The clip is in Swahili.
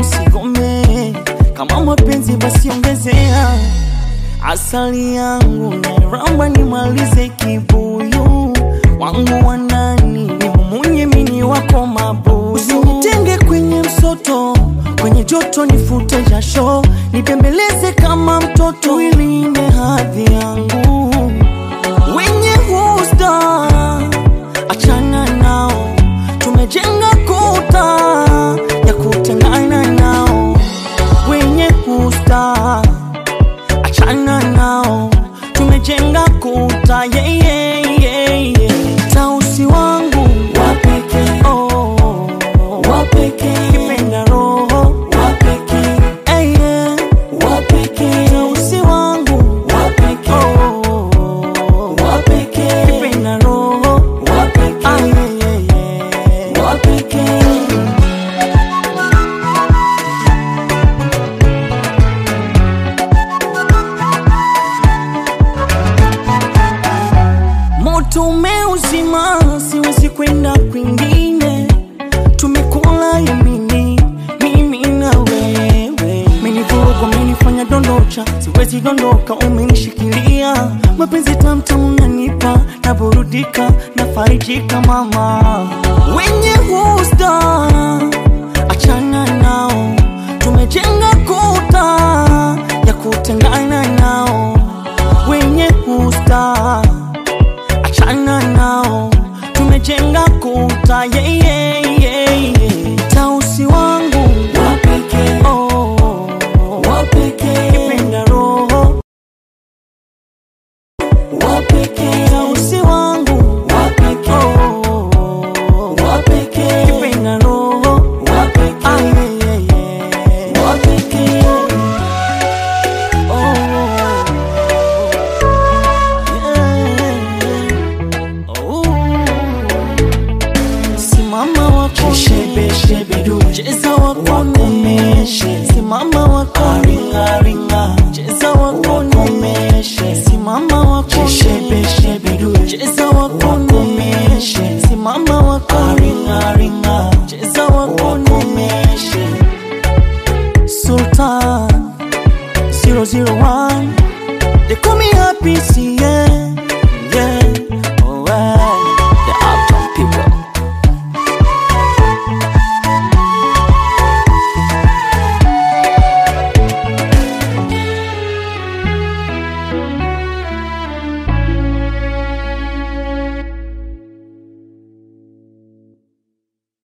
usigome, kama mapenzi basi ongezea asali yangu nairamba, nimalize kibuyu wangu wa ndani, nimumunye mini wako mabuyu, usinitenge kwenye msoto, kwenye joto nifute jasho, nibembeleze kama mtoto, ilinde hadhi yangu wenye husta achana nao, tumejenga kuta ya kutengana nao. Wenye husta achana nao, tumejenga kuta yeah, yeah, yeah, yeah. Tausi wangu wapeke, oh, wapeke, kipenda roho wapeke, hey, yeah, wapeke, tausi wangu wapeke, oh, wapeke, kipenda roho wapeke, ah, yeah, yeah, yeah, wapeke. Moto umeuzima, siwezi kwenda kwingine. Tumekula yamini, mimi na wewe. Umenivuruga, umenifanya dondocha, siwezi dondoka, umenishikilia. Mapenzi tamtamu unanipa, naburudika, nafarijika mama. Wenye husta achana nao, tumejenga kuta ya kutengana nao. Wenye husta achana nao, tumejenga kuta yeah, yeah, yeah, yeah. Tausi wangu wapeke, oh, wapeke, kipenda roho wapeke, tausi wangu wapeke, oh, wapeke, kipenda roho wapeke, ah, yeah, yeah, yeah. wapeke, oh, Simama wakone, Shebe, shebe, du. cheza wakone, Wakomeshe. simama wakone,